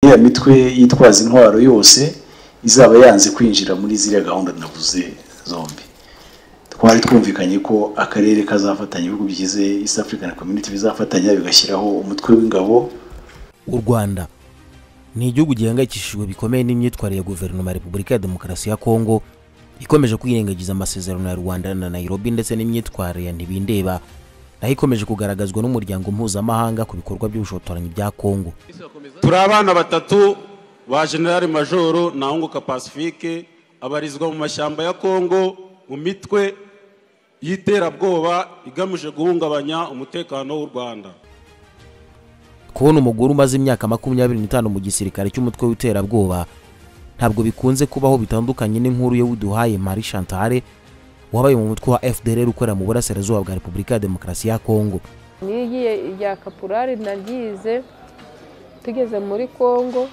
ya mitwe yitwaza intwaro yose izaba yanze kwinjira muri ziriya gahunda navuze zombi twari twumvikanye ko akarere kazafatanya ibihugu bigize East African Community bizafatanya bigashyiraho umutwe w'ingabo u rwanda ni igihugu gihangayikishijwe bikomeye n'imyitwarire ya guverinoma ya repubulika ya demokarasi ya kongo ikomeje kwirengagiza amasezerano ya rwanda na nairobi ndetse n'imyitwarire ya ntibindeba nayo ikomeje kugaragazwa n'umuryango mpuzamahanga ku bikorwa by'ubushotoranyi bya kongo turi abana batatu ba generale majoro ntahunguka pacifique abarizwa mu mashyamba ya kongo mu mitwe y'iterabwoba igamije guhungabanya umutekano w'u rwanda kubona umugore umaze imyaka makumyabiri n'itanu mu gisirikare cy'umutwe w'iterabwoba ntabwo bikunze kubaho bitandukanye n'inkuru ye widuhaye mari chantale wabaye mu mutwe wa fdr ukorera mu burasirazuba bwa repubulika ya demokarasi ya kongo nigiye irya kaporari naryize tugeze muri kongo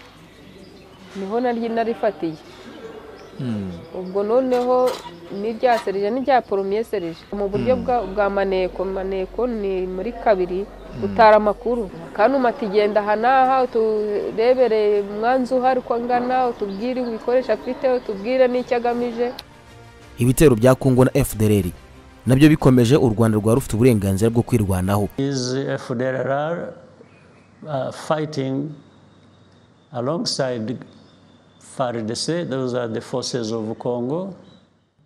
niho naryo narifatiye ubwo noneho n'irya serije n'irya poromiye serije mu buryo bwa maneko maneko ni muri kabiri utara amakuru kandi umati igenda aha n'aha uturebereye umwanzu uhari uko angana utubwire ibikoresho afite utubwire n'icyo agamije ibitero bya kongo na fdr nabyo bikomeje u rwanda rwari rufite uburenganzira bwo kwirwanaho is FDLR uh, fighting alongside FARDC. Those are the forces of Congo.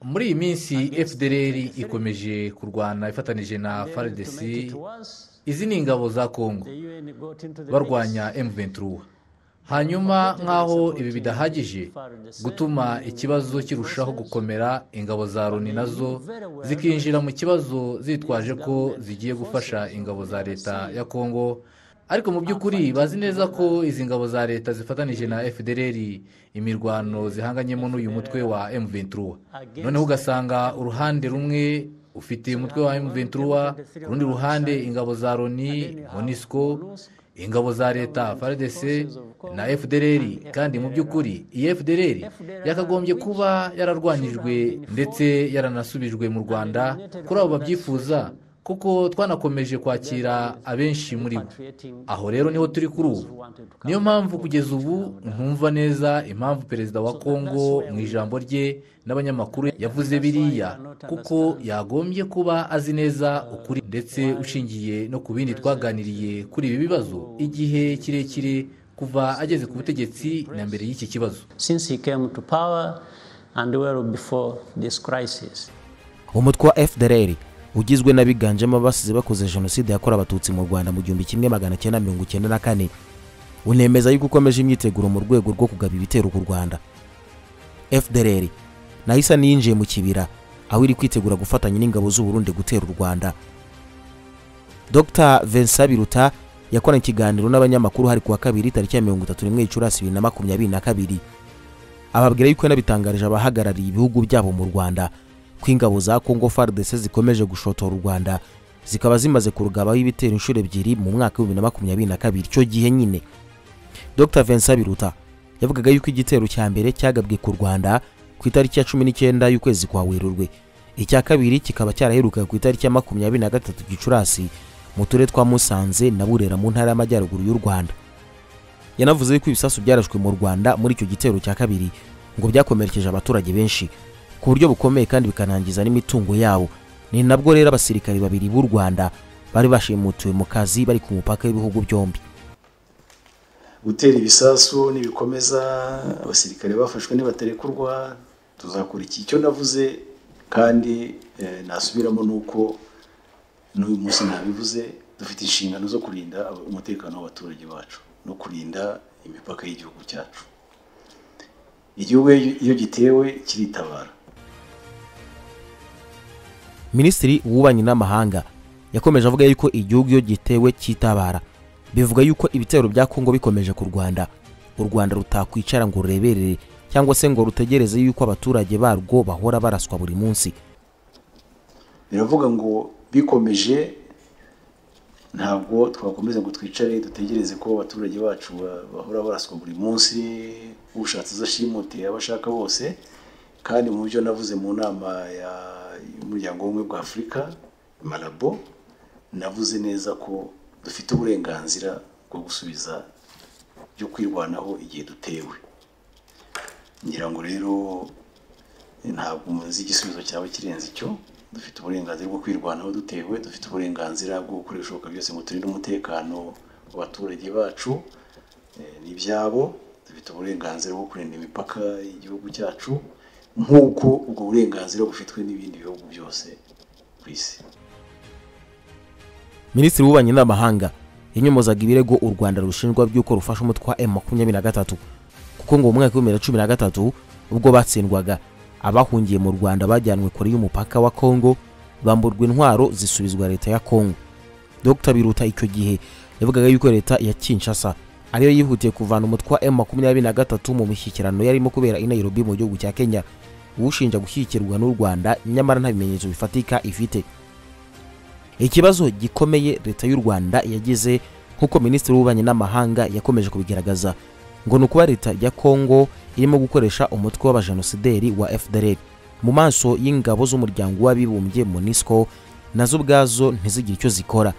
muri iyi minsi fdr ikomeje kurwana ifatanije na frdc izi ni ingabo za kongo barwanya m23 hanyuma nk'aho ibi bidahagije gutuma ikibazo kirushaho gukomera ingabo za loni nazo zikinjira mu kibazo zitwaje ko zigiye gufasha ingabo za leta ya kongo ariko mu by'ukuri bazi neza ko izi ngabo za leta zifatanije na fdr imirwano zihanganyemo n'uyu mutwe wa m23 noneho ugasanga uruhande rumwe ufite umutwe wa mventura ku rundi ruhande ingabo za loni monisco ingabo za leta frdc na fdr kandi mu by'ukuri iyi fdr yakagombye kuba yararwanyijwe ndetse yaranasubijwe mu rwanda kuri abo babyifuza kuko twanakomeje kwakira abenshi muri bo aho rero niho turi kuri ubu niyo mpamvu kugeza ubu ntumva neza impamvu perezida wa kongo mu ijambo rye n'abanyamakuru yavuze biriya kuko yagombye kuba azi neza ukuri ndetse ushingiye no ku bindi twaganiriye kuri ibi bibazo igihe kirekire kuva ageze ku butegetsi na mbere y'iki kibazo Since he came to power and well before this crisis. umutwe wa fdr ugizwe n'abiganjemo abasize bakoze jenoside yakorewe abatutsi mu rwanda mu gihumbi kimwe magana cyenda mirongo icyenda na kane unemeza yuko ukomeje imyiteguro mu rwego rwo kugaba ibitero ku rwanda fdr nayo isa n'iyinjiye mu kibira aho iri kwitegura gufatanya n'ingabo z'uburundi gutera u rwanda dr vincent biruta yakoranye ikiganiro n'abanyamakuru hari ku wa kabiri tariki ya mirongo itatu n'imwe gicurasi bibiri na makumyabiri na kabiri ababwira yuko yanabitangarije abahagarariye ibihugu byabo mu rwanda ko ingabo za kongo fardese zikomeje gushotora u rwanda zikaba zimaze kurugabaho ibitero inshuro ebyiri mu mwaka w'ibihumbi na makumyabiri na kabiri icyo gihe nyine dr vincent biruta yavugaga yuko igitero cya mbere cyagabwe ku rwanda ku itariki ya cumi n'icyenda y'ukwezi kwa werurwe icya kabiri kikaba cyaraherukaga ku itariki ya makumyabiri na gatatu gicurasi mu turere twa musanze na burera mu ntara y'amajyaruguru y'u rwanda yanavuze yuko ibisasu byarashwe mu rwanda muri icyo gitero cya kabiri ngo byakomerekeje abaturage benshi ku buryo bukomeye kandi bikanangiza n'imitungo yabo ni nabwo rero abasirikari babiri b'u rwanda bari bashimutiwe mu kazi bari ku mupaka w'ibihugu byombi gutera ibisasu n'ibikomeza abasirikare bafashwe nibaterekurwa tuzakora iki icyo navuze kandi nasubiramo ni uko n'uyu munsi nabivuze dufite inshingano zo kurinda umutekano w'abaturage bacu no kurinda imipaka y'igihugu cyacu igihugu iyo gitewe kiritabara minisitiri w'ububanyi n'amahanga yakomeje avuga yuko igihugu iyo gitewe cyitabara bivuga yuko ibitero bya kongo bikomeje ku rwanda u rwanda rutakwicara ngo rureberere cyangwa se ngo rutegereze yuko abaturage barwo bahora baraswa buri munsi biravuga ngo bikomeje ntabwo twakomeza ngo twicare dutegereze ko abaturage bacu bahora baraswa buri munsi ushatse izo ashimute abashaka bose kandi mu byo navuze mu nama ya umuryango w'ubumwe bwa afurika marabo navuze neza ko dufite uburenganzira bwo gusubiza byo kwirwanaho igihe dutewe ngira ngo rero ntabwo umunsi igisubizo cyawe kirenze icyo dufite uburenganzira bwo kwirwanaho dutewe dufite uburenganzira bwo gukora ibishoboka byose ngo turinde umutekano w'abaturage bacu ni ibyabo dufite uburenganzira bwo kurinda imipaka y'igihugu cyacu nk'uko ubwo burenganzira bufitwe n'ibindi bihugu byose ku isi minisitiri w'ububanyi n'amahanga yanyomozaga ibirego u rwanda rushinjwa by'uko rufasha umutwe wa emu makumyabiri na gatatu kuko ngo mu mwaka w'ibihumbi bibiri na cumi na gatatu ubwo batsindwaga abahungiye mu rwanda bajyanwe kure y'umupaka wa kongo bamburwa intwaro zisubizwa leta ya kongo dr biruta icyo gihe yavugaga yuko leta ya kinshasa ariyo yihutiye kuvana umutwe wa emu makumyabiri na gatatu mu mishyikirano yarimo kubera i nairobi mu gihugu cya kenya uwushinja gushyigikirwa n'u rwanda nyamara nta bimenyetso bifatika ifite ikibazo gikomeye leta y'u rwanda yagize nk'uko minisitiri w'ububanyi n'amahanga yakomeje kubigaragaza ngo ni ukuba leta ya kongo irimo gukoresha umutwe w'abajenosideri wa fdr mu maso y'ingabo z'umuryango w'abibumbye munisco nazo ubwazo ntizigire icyo zikora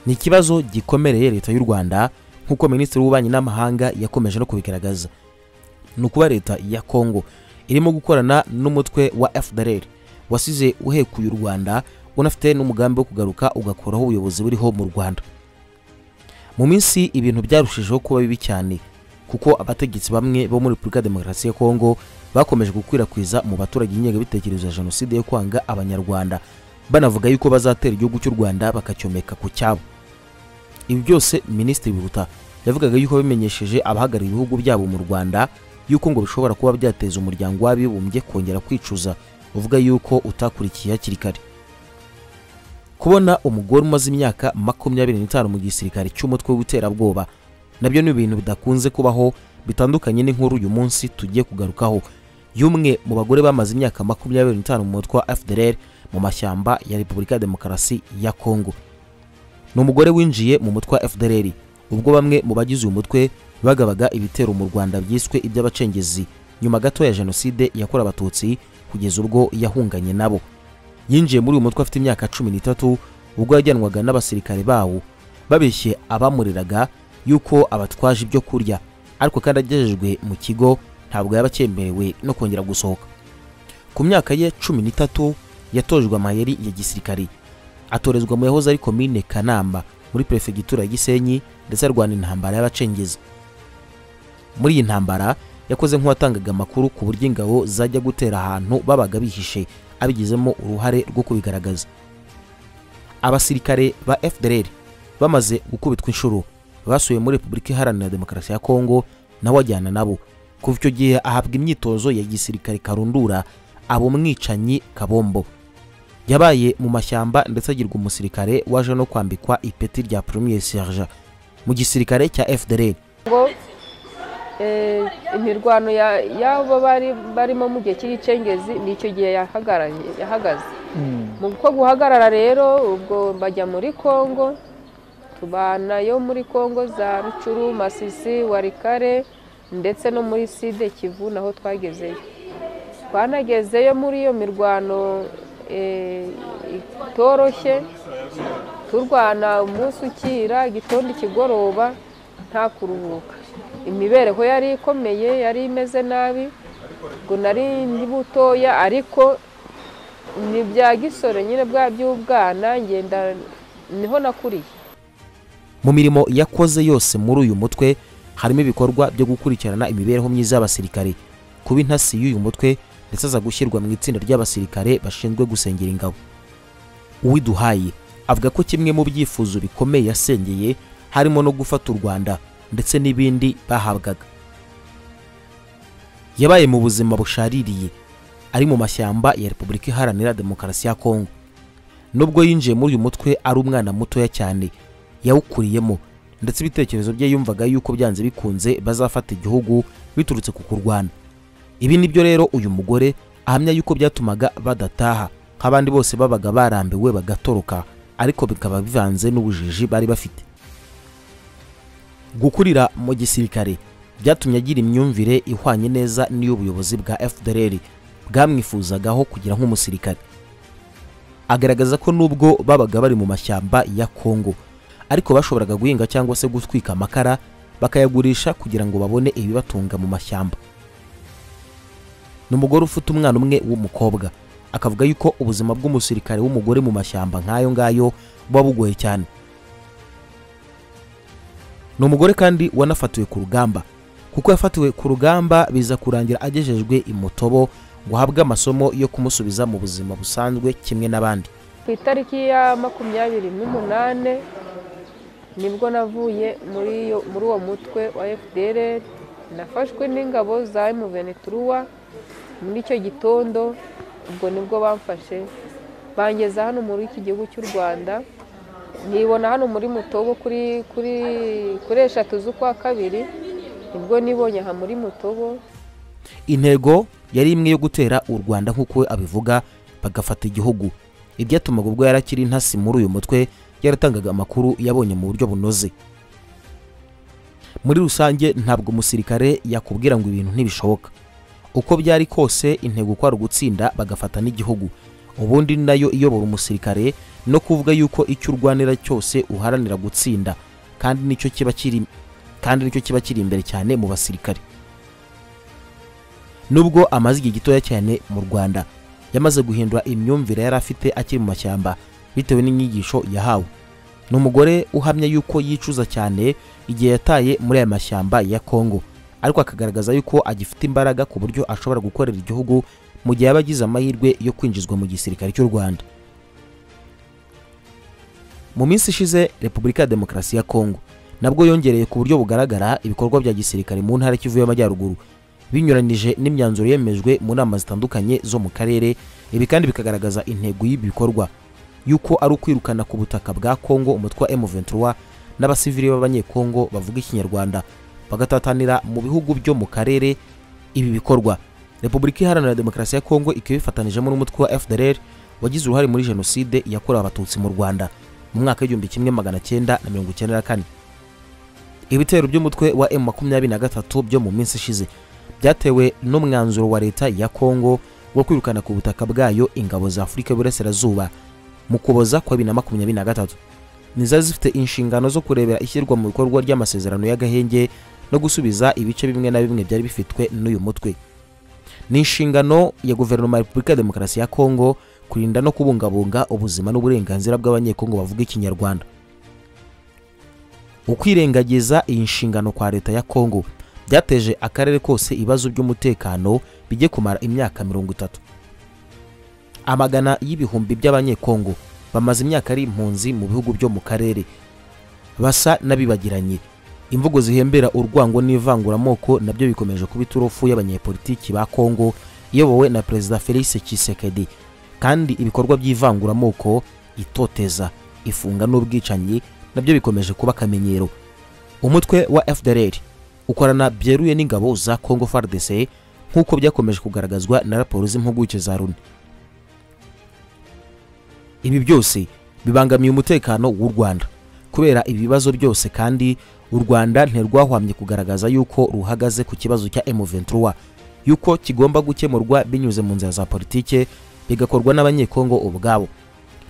ni ikibazo gikomereye leta y'u rwanda nk'uko minisitiri w'ububanyi n'amahanga yakomeje no kubigaragaza ni ukuba leta ya kongo irimo gukorana n'umutwe wa fdr wasize uhekuye u rwanda unafite n'umugambi wo kugaruka ugakuraho ubuyobozi buriho mu rwanda mu minsi ibintu byarushijeho kuba bibi cyane kuko abategetsi bamwe bo muri repubulika ya demokarasi ya kongo bakomeje gukwirakwiza mu baturage ingengabitekerezo ya jenoside yo kwanga abanyarwanda banavuga yuko bazatera igihugu cy'u rwanda bakacyomeka ku cyabo ibi byose minisitiri biruta yavugaga yuko bimenyesheje abahagarariye ibihugu byabo mu rwanda yuko ngo bishobora kuba byateza umuryango w'abibumbye kongera kwicuza uvuga yuko utakurikiye hakiri kare kubona umugore umaze imyaka makumyabiri n'itanu mu gisirikare cy'umutwe w'iterabwoba nabyo ni ibintu bidakunze kubaho bitandukanye n'inkuru uyu munsi tugiye kugarukaho y'umwe mu bagore bamaze imyaka makumyabiri n'itanu mu mutwe wa fdr mu mashyamba ya repubulika ya demokarasi ya kongo ni umugore winjiye mu mutwe wa fdr ubwo bamwe mu bagize uyu mutwe bagabaga ibitero mu rwanda byiswe iby'abacengezi nyuma gato ya jenoside yakorewe abatutsi kugeza ubwo yahunganye nabo yinjiye muri uyu mutwe afite imyaka cumi n'itatu ubwo yajyanwaga n'abasirikare bawo babeshye abamuriraga yuko abatwaje ibyo kurya ariko kandi agejejwe mu kigo ntabwo yaba acyemerewe no kongera gusohoka ku myaka ye cumi n'itatu yatojwe amayeri ya gisirikari atorezwa mu yahoze ari komine kanamba muri perefegitura ya gisenyi ndetse arwana intambara y'abacengezi muri iyi ntambara yakoze nk'uwatangaga amakuru ku buryo ingabo zajya gutera ahantu babaga bihishe abigizemo uruhare rwo kubigaragaza abasirikare ba fdr bamaze gukubitwa inshuro basuye muri repubulika iharanira demokarasi ya kongo nawe ajyana nabo kuva icyo gihe ahabwa imyitozo ya gisirikare karundura aba umwicanyi kabombo yabaye mu mashyamba ndetse agirwa umusirikare waje no kwambikwa ipeti rya premier serge mu gisirikare cya fdr ngo eh, imirwano ya- y'abo bari barimo mu gihe cy'icengezi ni icyo gihe yahagaranye yahagaze mu ko guhagarara rero ubwo bajya muri kongo tubana yo muri kongo za rucuru masisi warikare ndetse no muri side kivu naho twagezeyo twanagezeyo muri iyo mirwano eh, itoroshye turwana umunsi ukira igitondo ikigoroba nta kuruhuka imibereho yari ikomeye yari imeze nabi ngo nari ndi butoya ariko ni bya gisore nyine bwa by'ubwana ngenda niho nakuriye mu mirimo yakoze yose muri uyu mutwe harimo ibikorwa byo gukurikirana imibereho myiza y'abasirikare kuba intasi y'uyu mutwe ndetse aza gushyirwa mu itsinda ry'abasirikare bashinzwe gusengera ingabo uwiduhaye avuga ko kimwe mu byifuzo bikomeye yasengeye harimo no gufata u rwanda ndetse n'ibindi bahabwaga yabaye mu buzima bushaririye ari mu mashyamba ya repubulika iharanira demokarasi ya kongo nubwo yinjiye muri uyu mutwe ari umwana mutoya cyane yawukuriyemo ndetse ibitekerezo bye yumvaga yuko byanze bikunze bazafata igihugu biturutse ku kurwana ibi ni byo rero uyu mugore ahamya yuko byatumaga badataha nk'abandi bose babaga barambiwe bagatoroka ariko bikaba bivanze n'ubujiji bari bafite gukurira mu gisirikare byatumye agira imyumvire ihwanye neza n'iy'ubuyobozi bwa fdr bwamwifuzagaho kugira nk'umusirikare agaragaza ko nubwo babaga bari mu mashyamba ya kongo ariko bashoboraga guhinga cyangwa se gutwika amakara bakayagurisha kugira ngo babone ibibatunga mu mashyamba ni umugore ufite umwana umwe w'umukobwa akavuga yuko ubuzima bw'umusirikare w'umugore mu mashyamba nk'ayo ngayo buba bugoye cyane ni umugore kandi wanafatiwe ku rugamba kuko yafatiwe ku rugamba biza kurangira agejejwe i mutobo ngo ahabwe amasomo yo kumusubiza mu buzima busanzwe kimwe n'abandi ku itariki ya makumyabiri n'umunane nibwo navuye muri iyo- muri uwo mutwe wa fdr nafashwe n'ingabo za emuvenituruwa muri icyo gitondo ubwo nibwo bamfashe bangeza hano muri iki gihugu cy'u rwanda nibona hano muri mutobo kuri kuri kuri eshatu z'ukwa kabiri nibwo nibonye aha muri mutobo intego yari imwe yo gutera u rwanda nk'uko we abivuga bagafata igihugu ibyatumaga ubwo yari akiri intasi muri uyu mutwe yaratangaga amakuru yabonye mu buryo bunoze muri rusange ntabwo umusirikare yakubwira ngo ibintu ntibishoboka uko byari kose intego kwari ugutsinda bagafata n'igihugu ubundi ni nayo iyobora umusirikare no kuvuga yuko icyo urwanira cyose uharanira gutsinda kandi nicyo kiba kiri kandi nicyo kiba kiri imbere cyane mu basirikare nubwo amaze igihe gitoya cyane mu rwanda yamaze guhindura imyumvire yari afite akiri mu mashyamba bitewe n'inyigisho yahawe ni umugore uhamya yuko yicuza cyane igihe yataye muri aya mashyamba ya kongo ariko akagaragaza yuko agifite imbaraga ku buryo ashobora gukorera igihugu mu gihe yaba agize amahirwe yo kwinjizwa mu gisirikare cy'u rwanda mu minsi ishize repubulika ya demokarasi ya kongo nabwo yongereye ku buryo bugaragara ibikorwa bya gisirikare mu ntara kivu y'amajyaruguru binyuranije n'imyanzuro yemejwe mu nama zitandukanye zo mu karere ibi kandi bikagaragaza intego y'ibikorwa yuko ari ukwirukana ku butaka bwa kongo umutwe wa m23 n'abasivili b'abanyekongo bavuga ikinyarwanda bagatatanira mu bihugu byo mu karere ibi bikorwa repubulika iharanira demokarasi ya kongo ikaba ibifatanijemo n'umutwe wa fdr wagize uruhare muri jenoside yakorewe abatutsi mu rwanda mu mwaka w'igihumbi kimwe magana cyenda na mirongo icyenda na kane ibitero by'umutwe wa M23 byo mu minsi ishize byatewe n'umwanzuro wa leta ya Kongo wo kwirukana ku butaka bwayo ingabo za Afurika y'Uburasirazuba mu Kuboza kwa 2023 nizari zifite inshingano zo kurebera ishyirwa mu bikorwa ry'amasezerano y'agahenge no gusubiza ibice bimwe na bimwe byari bifitwe n'uyu mutwe ni inshingano ya guverinoma ya repubulika ya demokarasi ya kongo kurinda no kubungabunga ubuzima n'uburenganzira bw'abanyekongo bavuga ikinyarwanda ukwirengagiza iyi nshingano kwa leta ya kongo byateje akarere kose ibibazo by'umutekano bijye kumara imyaka mirongo itatu amagana y'ibihumbi by'abanyekongo bamaze imyaka ari impunzi mu bihugu byo mu karere basa n'abibagiranye imvugo zihembera urwango n'ivanguramoko nabyo bikomeje kuba iturufu y'abanyepolitiki ba kongo iyobowe na perezida felix tshisekedi kandi ibikorwa by'ivanguramoko itoteza ifunga n'ubwicanyi nabyo bikomeje kuba akamenyero umutwe wa fdr ukorana byeruye n'ingabo za congo fardc nk'uko byakomeje kugaragazwa na raporo z'impuguke za runi ibi byose bibangamiye umutekano w'u rwanda kubera ibibazo byose kandi u rwanda ntirwahwamye kugaragaza yuko ruhagaze ku kibazo cya m23 yuko kigomba gukemurwa binyuze mu nzira za politike bigakorwa n'abanyekongo ubwabo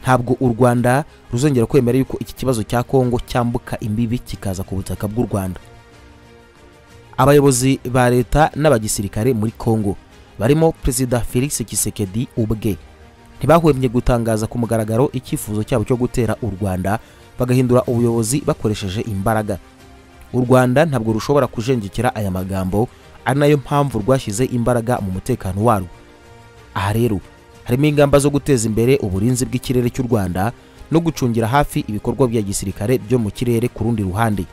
ntabwo u rwanda ruzongera kwemera yuko iki kibazo cya kongo cyambuka imbibi kikaza ku butaka bw'u rwanda abayobozi ba leta n'abagisirikare muri kongo barimo perezida felix kisekedi ubwe ntibahwemye gutangaza ku mugaragaro icyifuzo cyabo cyo gutera u rwanda bagahindura ubuyobozi bakoresheje imbaraga u rwanda ntabwo rushobora kujenjekera aya magambo ari nayo mpamvu rwashyize imbaraga mu mutekano warwo aha rero harimo ingamba zo guteza imbere uburinzi bw'ikirere cy'u rwanda no gucungira hafi ibikorwa bya gisirikare byo mu kirere ku rundi ruhande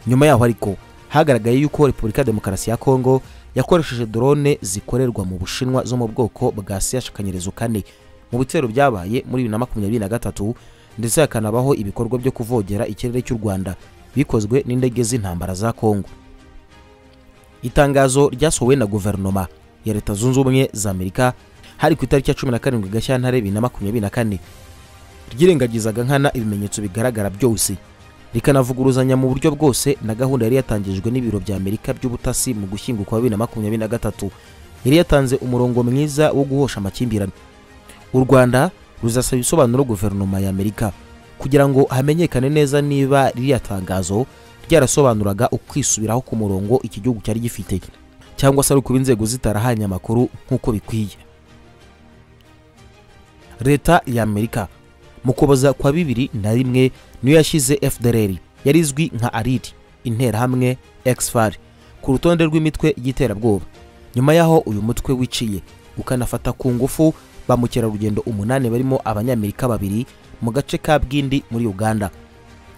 nyuma yaho ariko hagaragaye yuko repubulika ya demokarasi ya kongo yakoresheje drone zikorerwa mu bushinwa zo mu bwoko bwa siyashikanyirizo kane mu bitero byabaye muri bibiri na makumyabiri na gatatu ndetse hakanabaho ibikorwa byo kuvogera ikirere cy'u rwanda bikozwe n'indege z'intambara za kongo itangazo ryasohowe na guverinoma ya leta zunze ubumwe za amerika hari ku itariki ya cumi na karindwi gashyantare bibiri na makumyabiri na kane ryirengagizaga nkana ibimenyetso bigaragara byose rikanavuguruzanya mu buryo bwose na gahunda yari yatangijwe n'ibiro bya amerika by'ubutasi mu gushyingo kwa bibiri na makumyabiri na gatatu yari yatanze umurongo mwiza wo guhosha amakimbirane u rwanda ruzasaba ibisobanuro guverinoma ya amerika kugira ngo hamenyekane neza niba ririya tangazo ryarasobanuraga ukwisubiraho ku murongo iki gihugu cyari gifite cyangwa se ari ukuba inzego zitarahanye amakuru nk'uko bikwiye leta ya amerika mu kuboza kwa bibiri na rimwe niyo yashyize fdr yari izwi nka ariri interahamwe exfar ku rutonde rw'imitwe y'iterabwoba nyuma y'aho uyu mutwe wiciye ukanafata ku ngufu ba mukerarugendo umunani barimo abanyamerika babiri mu gace ka bwindi muri uganda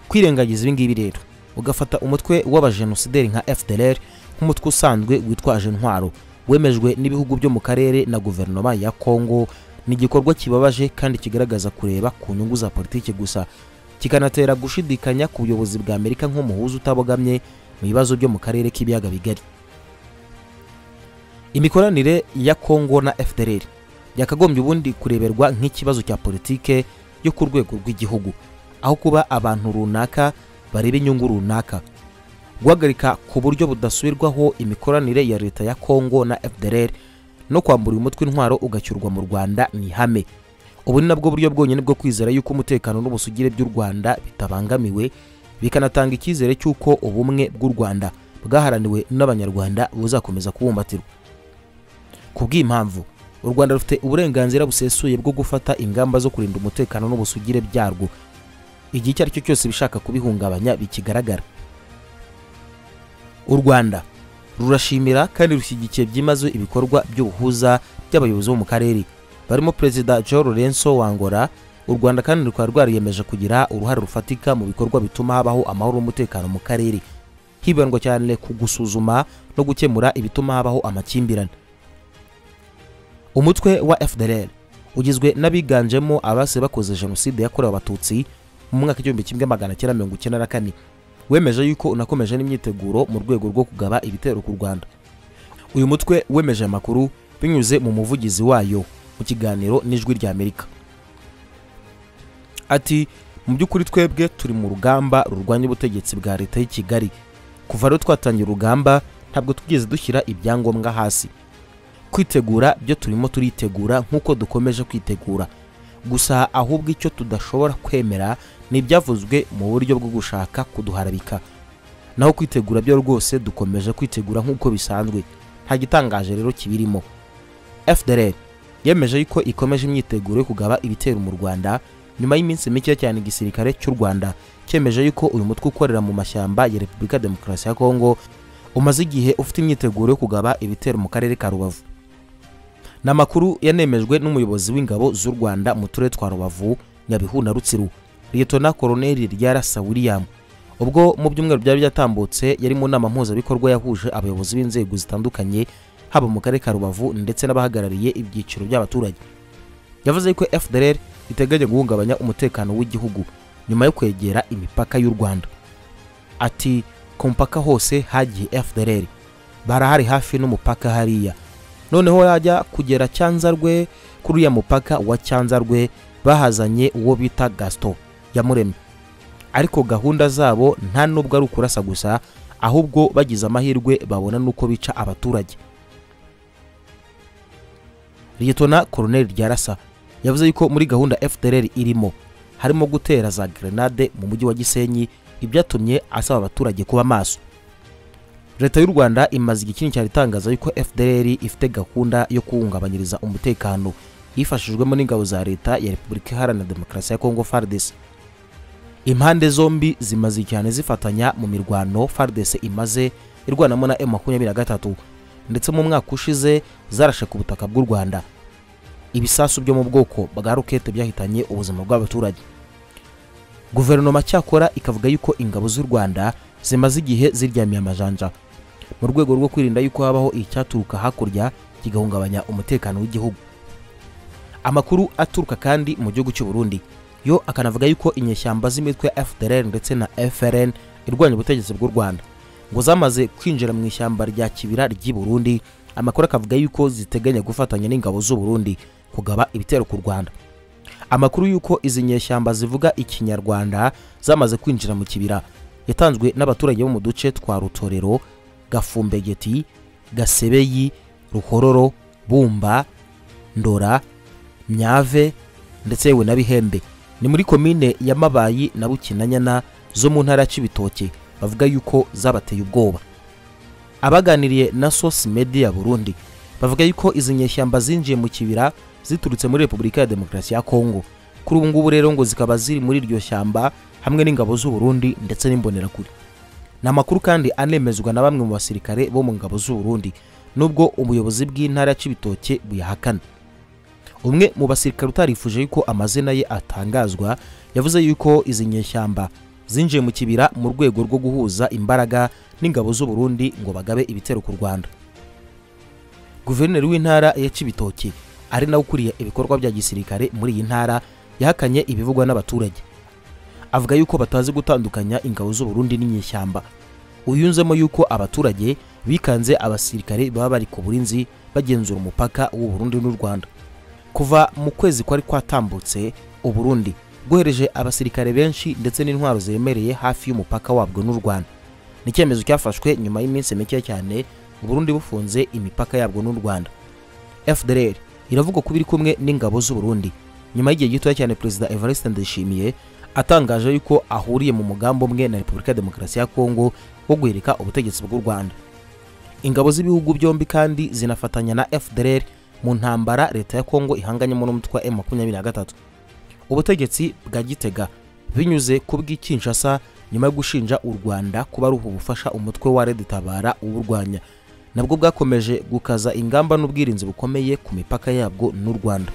kwirengagiza ibingibi rero ugafata umutwe w'abajenosideri nka fdr nk'umutwe usanzwe witwaje intwaro wemejwe n'ibihugu byo mu karere na guverinoma ya kongo ni igikorwa kibabaje kandi kigaragaza kureba ku nyungu za politiki gusa kikanatera gushidikanya ku buyobozi bwa amerika nk'umuhuza utabogamye mu bibazo byo mu karere k'ibiyaga bigari imikoranire ya kongo na fdr yakagombye ubundi kureberwa nk'ikibazo cya politike yo ku rwego rw'igihugu aho kuba abantu runaka bareba inyungu runaka guhagarika ku buryo budasubirwaho imikoranire ya leta ya kongo na fdr no kwambura uyu mutwe intwaro ugacyurwa mu rwanda ni ihame ubu ni nabwo buryo bwonyine bwo kwizera yuko umutekano n'ubusugire by'u rwanda bitabangamiwe bikanatanga icyizere cy'uko ubumwe bw'u rwanda bwaharaniwe n'abanyarwanda buzakomeza kubumbatirwa ku bw'impamvu u rwanda rufite uburenganzira busesuye bwo gufata ingamba zo kurinda umutekano n'ubusugire byarwo igihe icyo ari cyo cyose bishaka kubihungabanya bikigaragara u rwanda rurashimira kandi rushyigikiye byimaze ibikorwa by'ubuhuza by'abayobozi bo mu karere barimo perezida joe lorenzo wangora u rwanda kandi rukaba rwariyemeje kugira uruhare rufatika mu bikorwa bituma habaho amahoro n'umutekano mu karere hibandwa cyane ku gusuzuma no gukemura ibituma habaho amakimbirane umutwe wa fdr ugizwe n'abiganjemo abase bakoze jenoside yakorewe abatutsi mu mwaka w'igihumbi kimwe magana cyenda mirongo icyenda na kane wemeje yuko unakomeje n'imyiteguro mu rwego rwo kugaba ibitero ku rwanda uyu mutwe wemeje amakuru binyuze mu muvugizi wayo mu kiganiro n'ijwi rya amerika ati mu by'ukuri twebwe turi mu rugamba rurwanya ubutegetsi bwa leta y'i kigali kuva rero twatangira urugamba ntabwo twigeze dushyira ibyangombwa hasi kwitegura byo turimo turitegura nk'uko dukomeje kwitegura gusa ahubwo icyo tudashobora kwemera ni ibyavuzwe mu buryo bwo gushaka kuduharabika naho kwitegura byo rwose dukomeje kwitegura nk'uko bisanzwe nta gitangaje rero kibirimo fdr yemeje yuko ikomeje imyiteguro yo kugaba ibitero mu rwanda nyuma y'iminsi mike cyane igisirikare cy'u rwanda cyemeje yuko uyu mutwe ukorera mu mashyamba ya repubulika demokarasi ya kongo umaze igihe ufite imyiteguro yo kugaba ibitero mu karere ka rubavu ni amakuru yanemejwe n'umuyobozi w'ingabo z'u rwanda mu turere twa rubavu nyabihu na rutsiru liyetona koroneri ryarasa william ubwo mu byumweru byari byatambutse yari mu nama mpuzabikorwa yahuje abayobozi b'inzego zitandukanye haba mu karere ka rubavu ndetse n'abahagarariye ibyiciro by'abaturage yavuze ko fdr iteganya guhungabanya umutekano w'igihugu nyuma yo kwegera imipaka y'u rwanda ati ku mupaka hose hagiye fdr barahari hafi n'umupaka hariya noneho yajya kugera cyanzarwe kuri uriya mupaka wa cyanzarwe bahazanye uwo bita gaston yamuremye ariko gahunda zabo nta nubwo ari ukurasa gusa ahubwo bagize amahirwe babona n'uko bica abaturage liyetona koroneri ryarasa yavuze yuko muri gahunda fdr irimo harimo gutera za grenade mu mujyi wa gisenyi ibyatumye asaba abaturage kuba maso leta y'u rwanda imaze igihe kinini cyane itangaza yuko fdr ifite gahunda yo kuwungabanyiriza umutekano yifashijwemo n'ingabo za leta ya repubulika iharanira demokarasi ya kongo fardesi impande zombi zimaze cyane zifatanya mu mirwano fardesi imaze irwanamo na M23 ndetse mu mwaka ushize zarashe ku butaka bw'u Rwanda ibisasu byo mu bwoko bwa rokete byahitanye ubuzima bw'abaturage guverinoma cyakora ikavuga yuko ingabo z'u Rwanda zimaze igihe ziryamiye amajanja mu rwego rwo kwirinda yuko habaho icyaturuka hakurya kigahungabanya umutekano w'igihugu amakuru aturuka kandi mu gihugu cy'u Burundi yo akanavuga yuko inyeshyamba z'imitwe ya FDLR ndetse na FRN irwanya ubutegetsi bw'u Rwanda ngo zamaze kwinjira mu ishyamba rya Kibira ry'i Burundi amakuru akavuga yuko ziteganya gufatanya n'ingabo z'u Burundi kugaba ibitero ku Rwanda amakuru yuko izi nyeshyamba zivuga ikinyarwanda zamaze kwinjira mu kibira yatanzwe n'abaturage bo mu duce twa Rutorero Gafumbegeti Gasebeyi Ruhororo Bumba Ndora Myave ndetse yewe na Bihembe ni muri komine ya Mabayi na Bukinanyana zo mu ntara ya Cibitoke bavuga yuko zabateye ubwoba abaganiriye na sosi media burundi bavuga yuko izi nyeshyamba zinjiye mu kibira ziturutse muri repubulika ya demokarasi ya kongo kuri ubu ngubu rero ngo zikaba ziri muri iryo shyamba hamwe n'ingabo z'u Burundi ndetse n'imbonerakure ni amakuru kandi anemezwa na bamwe mu basirikare bo mu ngabo z'u Burundi nubwo ubuyobozi bw'intara ya Cibitoke buyahakana umwe mu basirikare utarifuje yuko amazina ye atangazwa yavuze yuko izi nyeshyamba zinjiye mu kibira mu rwego rwo guhuza imbaraga n'ingabo z'u Burundi ngo bagabe ibitero ku Rwanda guverineri w'intara ya Cibitoke ari nawe ukuriye ibikorwa bya gisirikare muri iyi ntara yahakanye ibivugwa n'abaturage avuga yuko batazi gutandukanya ingabo z'u Burundi n'inyeshyamba uyunzemo yuko abaturage bikanze abasirikare baba bari ku burinzi bagenzura umupaka w'u Burundi n'u Rwanda kuva mu kwezi kwari kwatambutse u Burundi bwohereje abasirikare benshi ndetse n'intwaro ziremereye hafi y'umupaka wabwo n'u Rwanda ni icyemezo cyafashwe nyuma y'iminsi mike cyane u Burundi bufunze imipaka yabwo n'u Rwanda FDLR iravuga ko biri kumwe n'ingabo z'u Burundi nyuma y'igihe gitoya cyane perezida Evariste Ndayishimiye atangaje yuko ahuriye mu mugambi umwe na Repubulika ya Demokarasi ya Kongo wo guhirika ubutegetsi bw'u Rwanda ingabo z'ibihugu byombi kandi zinafatanya na FDLR mu ntambara leta ya Kongo ihanganyemo n'umutwe wa M23 ubutegetsi bwa Gitega binyuze ku bw'ikinshasa nyuma yo gushinja u Rwanda kuba ruha ubufasha umutwe wa Red Tabara uburwanya nabwo bwakomeje gukaza ingamba n'ubwirinzi bukomeye ku mipaka yabwo n'u Rwanda